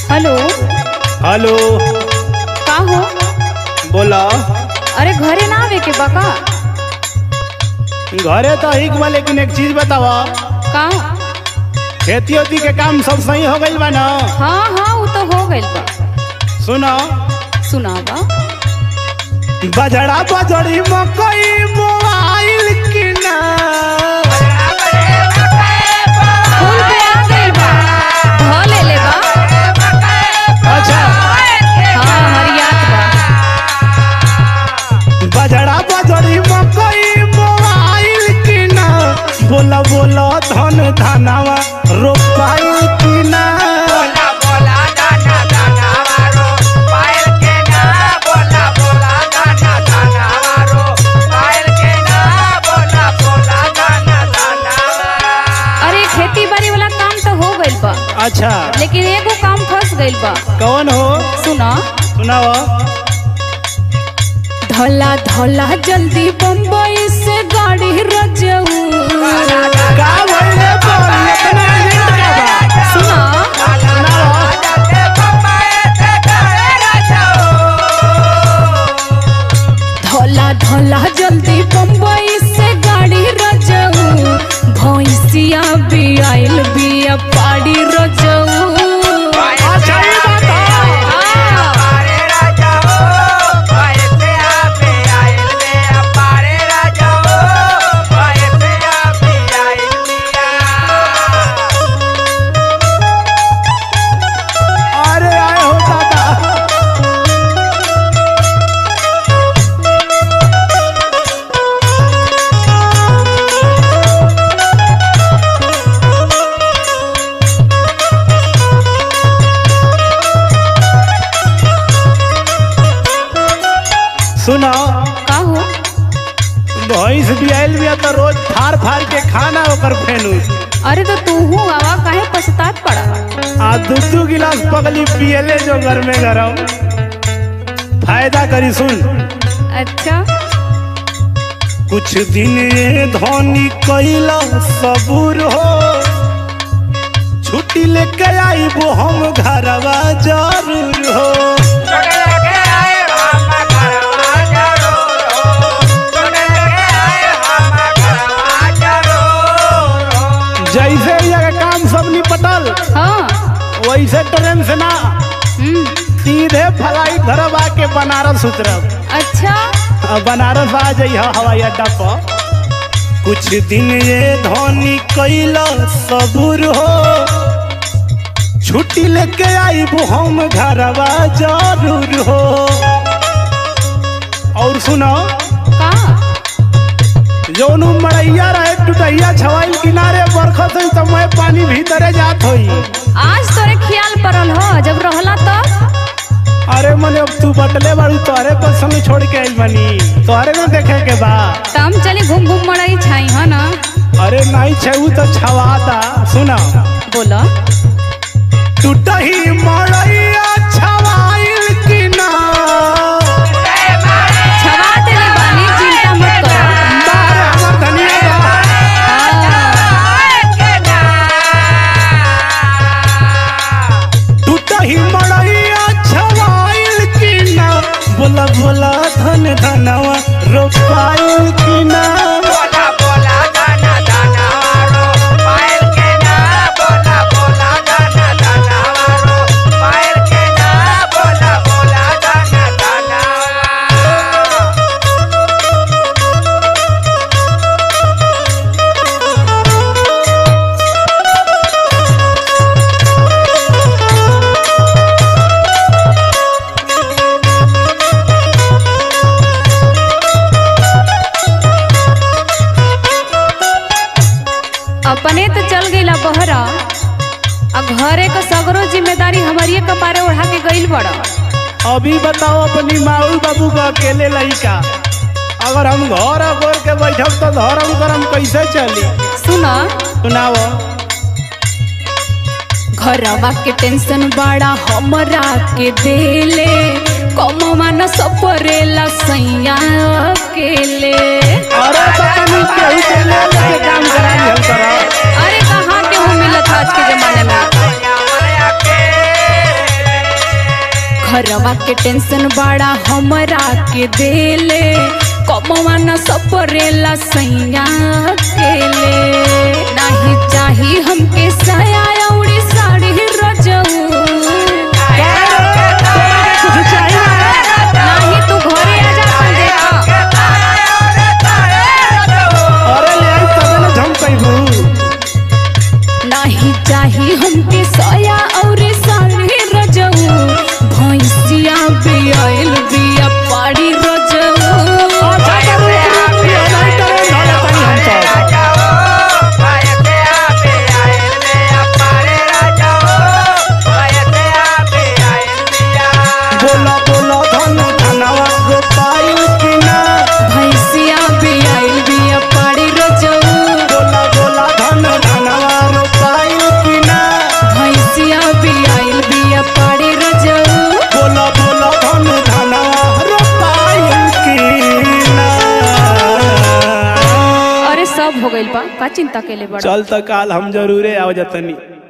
Hello hello का हो बोला अरे घरे ना आवे के बका घरे तो हिक बा लेकिन एक चीज बतावा का खेती ओती के काम सब सही हो गइल बा ना हाँ हाँ वो तो हो गइल बा सुनो सुनावा बजड़ा बजड़ी मकई मोबाइल की ना फूल पे आ गइल बा ध ले ले बा अच्छा हाँ हरियात बा बजड़ा बजड़ी मकई मोबाइल की ना बोला बोला धन धनावा रोपाइल की ना अरे खेती बाड़ी वाला काम तो हो गइल बा अच्छा लेकिन एगो काम फंस गइल बा कौन हो सुना सुनाओ धला धला जल्दी बम्बई से गाड़ी रजऊ का भइले बोल इतना हिंट का बा सुना सुनाओ धला धला जल्दी बम्बई से गाड़ी रजऊ भैंसिया भी आइल बिया पाड़ी रजऊ अच्छा ये बात है हाँ। अरे आए हो दादा सुनो का हो भैंस भी आयल बिया तो रोज फाड़ फाड़ के खाना ओकर फेनू अरे तो तू हूँ आवा काहे पछतात पड़ा आ दू दू गिलास पगली पियले जो घर में गरम फायदा करी सुन अच्छा कुछ दिन ये धोनी कैला सबूर हो छुट्टी लेके आई वो हम घरवा जरूर हो जैसे ही अगर काम सब निपटल हाँ वैसे ट्रेन से ना हम्म सीधे फ्लाइट धरब आके बनारस उतरब अच्छा अब बनारस आ जाइए हवाई अड्डा पर कुछ दिन ये धोनी कैला सबूर हो छुट्टी लेके आई वो हम घरवा जरूर हो और सुनो का जौन उ मड़ैया रहे टुटैया छवाई किनारे बरखत हुई तो मैं पानी भीतरे जात होई आज तोरे ख्याल पड़ल हो जब रहला तब अरे मने अब तू बटले बाड़ू तोहरे पर संग छोड़ के आई बनी तोहरे ना देखे के बा तम चली घूम घूम मड़ाई छाई है ना अरे नहीं छे उ तो छवाता सुना बोला टूटही मड़ैया छवाइल की ना छवा देले बानी चिंता मत करो बारे हमर धनिया बा। टूटही मड़ैया छवाइल की ना बोला बोला धन धनवा रोपाइल की ना अपने तो चल गईला बहरा आ घरे का सगरो जिम्मेदारी हमारी कपारे उठा के गईल बड़ा अभी बताओ अपनी माऊ बाबू को अकेले लड़का अगर हम घर अगोर के बैठब तो धर्म करम कैसे चली सुना सुनाओ घरवा के टेंशन बड़ा हमरा के देले कमवा न सपरेला सैया अकेले अरे तो तनी केहू के ले लेके काम करा लिहल करा अरे कहाँ के हो मिलत आज के जमाने में घरवा के टेंशन बड़ा हमरा के देले कमवा न सपरेला सैया केले नाही चाही हमके साया औरी साड़ी रजऊ कुछ चाहिए नाही तू घरे आ जा अपन देखा अरे ले आई तबे ना झमकैबू नाही चाही हमके साया और साड़ी रजऊ भैंसिया भी आइल बिया पाड़ी रजऊ अच्छा तो रुक रुक ये नहीं करे ना तनी हम सब बोला बोला धन धनवा गोपाइल की ना भैंसिया भी आइल बिया पाड़ी रजऊ बोला बोला धन धनवा गोपाइल की ना भैंसिया भी आइल बिया पाड़ी रजऊ बोला बोला धन धनवा गोपाइल की ना अरे सब हो गइल बा का चिंता केले बड़ा चल त काल हम जरूरे आव जतनी